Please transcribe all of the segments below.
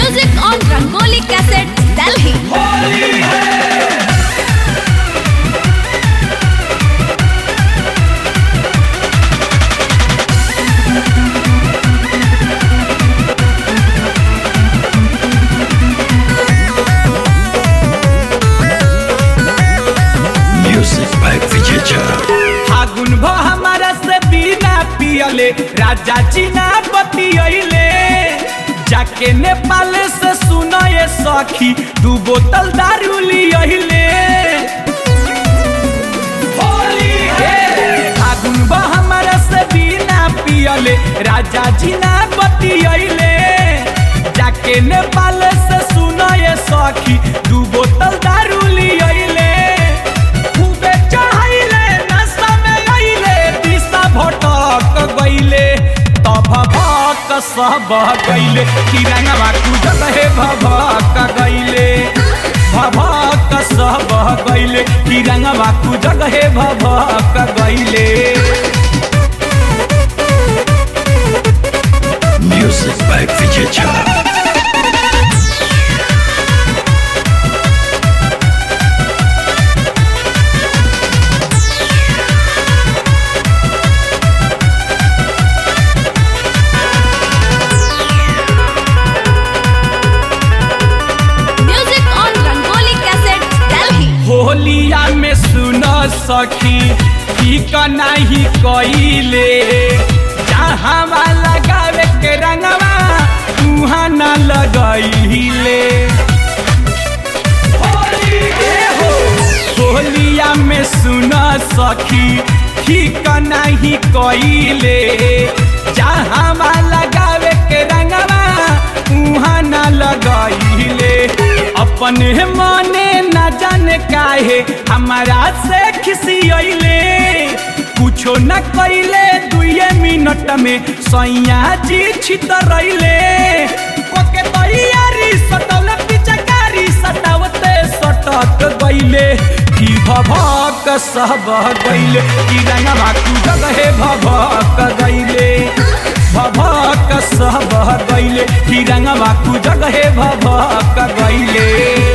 Music on Rangoli Cassette, Delhi. Music by Vijay Jha. फागुन भ हमारा से बिना पियले राजा जी ना बतियले जाके नेपाल से सुनए सखी दू बोतल दारू लियले फागुन ब हमारा से बिना पियले राजा जी ना बतियले जाके नेपाल से सुनए सखी दू बोतल दारू लियले खूबे चढ़ाइले नशा में गइले दिशा भटक गइले तब भक सब गइले तिरंगवा कुदत हे भभक गइले भभक सब गइले तिरंगवा कुदत हे भभक गइले Music by Vijay Jha. Music on Rangoli Cassette, Delhi. होलिया में सुन सखी ठीक नहीं कइले जहाँ लगावे के रंगवा तुहाँ न लगइले होलिया में सुन सखी ठीक नहीं कइले जहाँ लगावे के रंगवा उहाँ न लगइले अपने मने न जाने काहे हमारा से खिसियले कुछो न कइले दुए मिनट में सैया जी छितरैले ओके तैयारी सटल पिचकारी सटावते सटक गइले की भभक सब गइले की रंगवा कुदक हे भभक गइले भभक सब गइले की रंगवा कुदक हे भभक गइले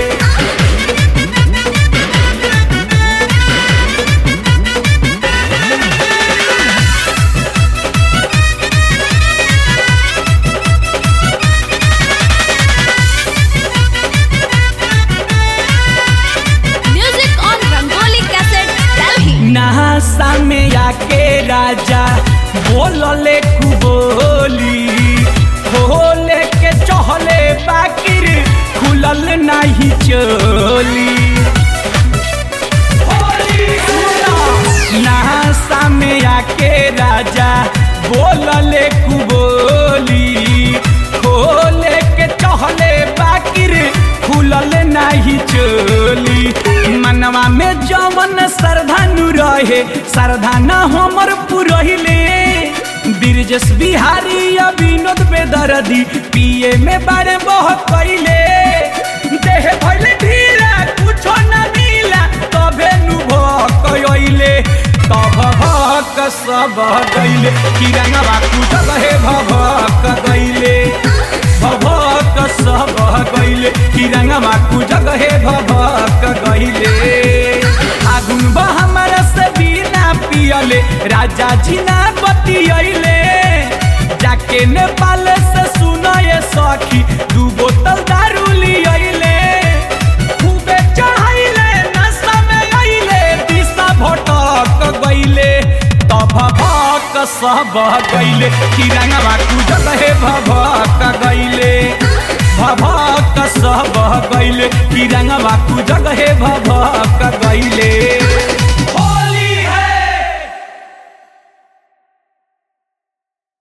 Music on Rangoli Cassette, Delhi. नहासा में आके राजा बोलले कुबोली खोले के चहले बाकिर खुलल नहीं चोली नहासा में आके राजा बोलले कुबोली खोले के चहले बाकिर खुलल नहीं चोली मनवा में जवन श्रद्धानु रहे श्रद्धा न हमर पुरहिले ब्रिजेश बिहारी या विनोद बेदर्दी पिए में बारे बह कैले देह भइले ढीला कुछो न मिला तबे नु भकइले तब भक सब गइले किरंगवा कुदक हे भभक गइले भभक सब गइले किरंगवा कुदक हे भभक गइले आगुन बा हमारा से बिना पियले राजा जी ना बतियले जाके नेपाल से सुनए सखी दू बोतल दारू लियले खूबे चढ़ाइले नशा में गइले दिशा भटक गइले तब भक सब गइले तिरंगवा कुदक हे भभक गइले भभक सब गइले तिरंगवा कुदक हे भभक गइले